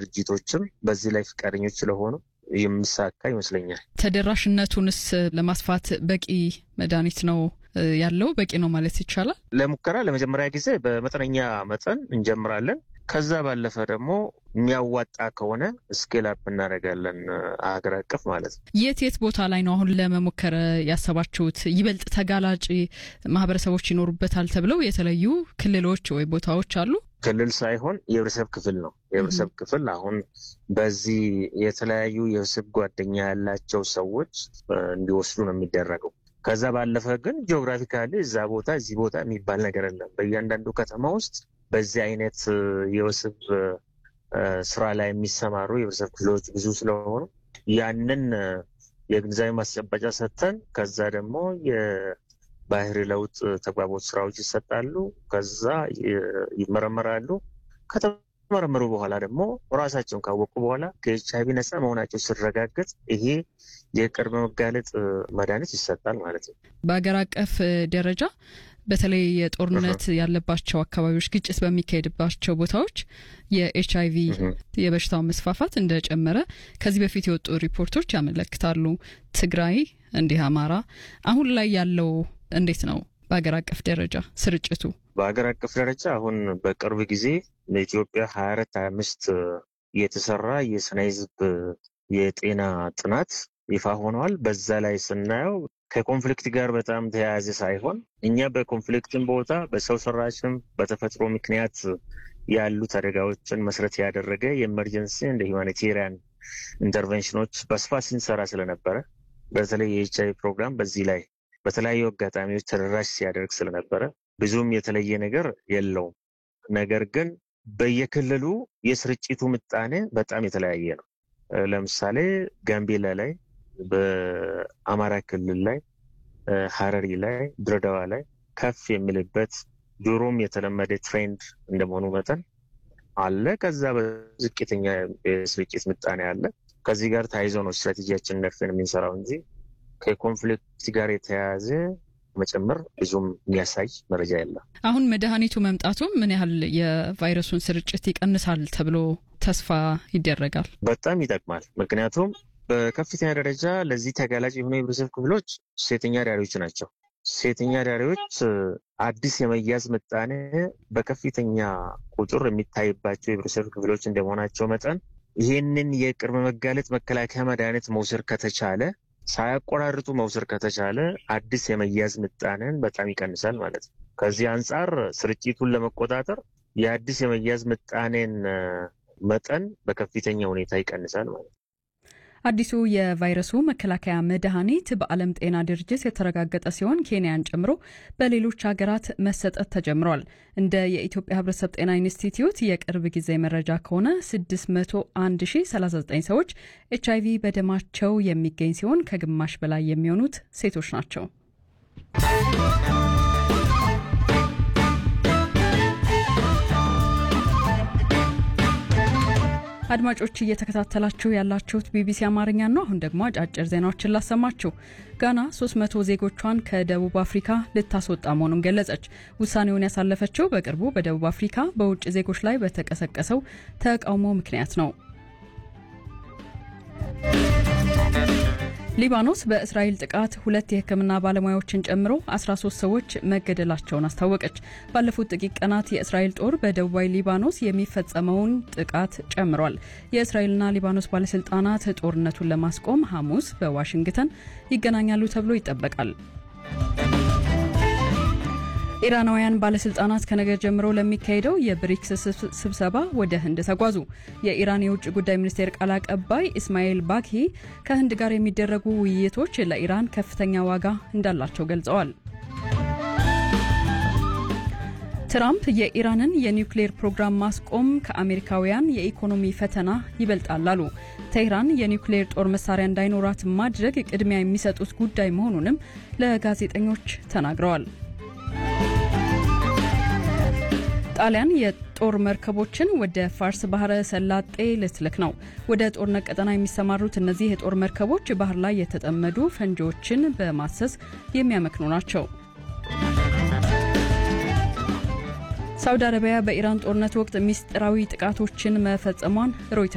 ድርጅቶችም በዚህ ላይ ፈቃደኞች ስለሆኑ የሚሳካ ይመስለኛል። ተደራሽነቱንስ ለማስፋት በቂ መድኃኒት ነው ያለው? በቂ ነው ማለት ይቻላል? ለሙከራ ለመጀመሪያ ጊዜ በመጠነኛ መጠን እንጀምራለን። ከዛ ባለፈ ደግሞ የሚያዋጣ ከሆነ ስኬል አፕ እናደርጋለን፣ ሀገር አቀፍ ማለት ነው። የት የት ቦታ ላይ ነው አሁን ለመሞከር ያሰባችሁት? ይበልጥ ተጋላጭ ማህበረሰቦች ይኖሩበታል ተብለው የተለዩ ክልሎች ወይ ቦታዎች አሉ? ክልል ሳይሆን የህብረተሰብ ክፍል ነው። የህብረተሰብ ክፍል አሁን በዚህ የተለያዩ የህብረተሰብ ጓደኛ ያላቸው ሰዎች እንዲወስዱ ነው የሚደረገው። ከዛ ባለፈ ግን ጂኦግራፊካሊ እዛ ቦታ እዚህ ቦታ የሚባል ነገር የለም። በእያንዳንዱ ከተማ ውስጥ በዚህ አይነት የወስብ ስራ ላይ የሚሰማሩ የህብረተሰብ ክፍሎች ብዙ ስለሆኑ ያንን የግንዛቤ ማስጨበጫ ሰጥተን ከዛ ደግሞ የባህሪ ለውጥ ተግባቦት ስራዎች ይሰጣሉ። ከዛ ይመረመራሉ። ከተመረመሩ በኋላ ደግሞ ራሳቸውን ካወቁ በኋላ ከኤች አይቪ ነፃ መሆናቸው ሲረጋገጥ ይሄ የቅድመ መጋለጥ መድኃኒት ይሰጣል ማለት ነው። በሀገር አቀፍ ደረጃ በተለይ የጦርነት ያለባቸው አካባቢዎች፣ ግጭት በሚካሄድባቸው ቦታዎች የኤች አይቪ የበሽታው መስፋፋት እንደጨመረ ከዚህ በፊት የወጡ ሪፖርቶች ያመለክታሉ። ትግራይ፣ እንዲህ አማራ፣ አሁን ላይ ያለው እንዴት ነው? በሀገር አቀፍ ደረጃ ስርጭቱ በሀገር አቀፍ ደረጃ አሁን በቅርብ ጊዜ በኢትዮጵያ ሀያ አራት ሀያ አምስት የተሰራ የስነ ህዝብ የጤና ጥናት ይፋ ሆነዋል። በዛ ላይ ስናየው ከኮንፍሊክት ጋር በጣም ተያያዘ ሳይሆን እኛ በኮንፍሊክትን ቦታ በሰው ሰራሽም በተፈጥሮ ምክንያት ያሉት አደጋዎችን መሰረት ያደረገ የኤመርጀንሲ እንደ ሂውማኒቴሪያን ኢንተርቬንሽኖች በስፋት ስንሰራ ስለነበረ በተለይ የኤች አይ ፕሮግራም በዚህ ላይ በተለያዩ አጋጣሚዎች ተደራሽ ሲያደርግ ስለነበረ ብዙም የተለየ ነገር የለውም። ነገር ግን በየክልሉ የስርጭቱ ምጣኔ በጣም የተለያየ ነው። ለምሳሌ ጋምቤላ ላይ በአማራ ክልል ላይ ሀረሪ ላይ ድሬዳዋ ላይ ከፍ የሚልበት ድሮም የተለመደ ትሬንድ እንደመሆኑ መጠን አለ። ከዛ በዝቅተኛ የስርጭት ምጣኔ አለ። ከዚህ ጋር ተያይዞ ነው ስትራቴጂያችን ነድፈን የምንሰራው እንጂ ከኮንፍሊክት ጋር የተያያዘ መጨመር ብዙም የሚያሳይ መረጃ የለም። አሁን መድኃኒቱ መምጣቱ ምን ያህል የቫይረሱን ስርጭት ይቀንሳል ተብሎ ተስፋ ይደረጋል? በጣም ይጠቅማል። ምክንያቱም በከፍተኛ ደረጃ ለዚህ ተጋላጭ የሆኑ የህብረተሰብ ክፍሎች ሴተኛ ዳሪዎች ናቸው። ሴተኛ ዳሪዎች አዲስ የመያዝ ምጣኔ በከፍተኛ ቁጥር የሚታይባቸው የህብረተሰብ ክፍሎች እንደመሆናቸው መጠን ይህንን የቅድመ መጋለጥ መከላከያ መድኃኒት መውሰድ ከተቻለ ሳያቆራርጡ መውሰድ ከተቻለ አዲስ የመያዝ ምጣኔን በጣም ይቀንሳል ማለት ነው። ከዚህ አንጻር ስርጭቱን ለመቆጣጠር የአዲስ የመያዝ ምጣኔን መጠን በከፍተኛ ሁኔታ ይቀንሳል ማለት ነው። አዲሱ የቫይረሱ መከላከያ መድኃኒት በዓለም ጤና ድርጅት የተረጋገጠ ሲሆን ኬንያን ጨምሮ በሌሎች ሀገራት መሰጠት ተጀምሯል። እንደ የኢትዮጵያ ሕብረተሰብ ጤና ኢንስቲትዩት የቅርብ ጊዜ መረጃ ከሆነ 601039 ሰዎች ኤች አይቪ በደማቸው የሚገኝ ሲሆን ከግማሽ በላይ የሚሆኑት ሴቶች ናቸው። አድማጮች እየተከታተላችሁ ያላችሁት ቢቢሲ አማርኛ ነው። አሁን ደግሞ አጫጭር ዜናዎችን ላሰማችሁ። ጋና 300 ዜጎቿን ከደቡብ አፍሪካ ልታስወጣ መሆኑን ገለጸች። ውሳኔውን ያሳለፈችው በቅርቡ በደቡብ አፍሪካ በውጭ ዜጎች ላይ በተቀሰቀሰው ተቃውሞ ምክንያት ነው። ሊባኖስ በእስራኤል ጥቃት ሁለት የሕክምና ባለሙያዎችን ጨምሮ 13 ሰዎች መገደላቸውን አስታወቀች። ባለፉት ጥቂት ቀናት የእስራኤል ጦር በደቡባዊ ሊባኖስ የሚፈጸመውን ጥቃት ጨምሯል። የእስራኤልና ሊባኖስ ባለስልጣናት ጦርነቱን ለማስቆም ሐሙስ በዋሽንግተን ይገናኛሉ ተብሎ ይጠበቃል። ኢራናውያን ባለስልጣናት ከነገ ጀምሮ ለሚካሄደው የብሪክስ ስብሰባ ወደ ህንድ ተጓዙ። የኢራን የውጭ ጉዳይ ሚኒስቴር ቃል አቀባይ ኢስማኤል ባኪ ከህንድ ጋር የሚደረጉ ውይይቶች ለኢራን ከፍተኛ ዋጋ እንዳላቸው ገልጸዋል። ትራምፕ የኢራንን የኒውክሌር ፕሮግራም ማስቆም ከአሜሪካውያን የኢኮኖሚ ፈተና ይበልጣል አሉ። ቴህራን የኒውክሌር ጦር መሳሪያ እንዳይኖራት ማድረግ ቅድሚያ የሚሰጡት ጉዳይ መሆኑንም ለጋዜጠኞች ተናግረዋል። ጣሊያን የጦር መርከቦችን ወደ ፋርስ ባህረ ሰላጤ ልትልክ ነው። ወደ ጦርነት ቀጠና የሚሰማሩት እነዚህ የጦር መርከቦች ባህር ላይ የተጠመዱ ፈንጂዎችን በማሰስ የሚያመክኑ ናቸው። ሳውዲ አረቢያ በኢራን ጦርነት ወቅት ሚስጥራዊ ጥቃቶችን መፈጸሟን ሮይተርስ